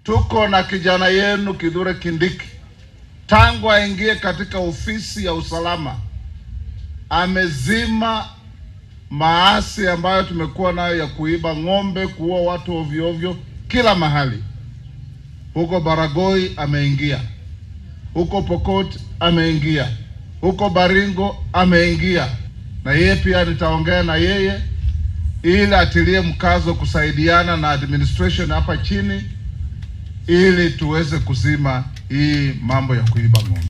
tuko na kijana yenu Kithure Kindiki, tangu aingie katika ofisi ya usalama amezima maasi ambayo tumekuwa nayo ya kuiba ng'ombe, kuua watu ovyo ovyo kila mahali. Huko Baragoi ameingia, huko Pokot ameingia, huko Baringo ameingia, na yeye pia nitaongea na yeye ili atilie mkazo kusaidiana na administration hapa chini ili tuweze kuzima hii mambo ya kuiba ng'ombe.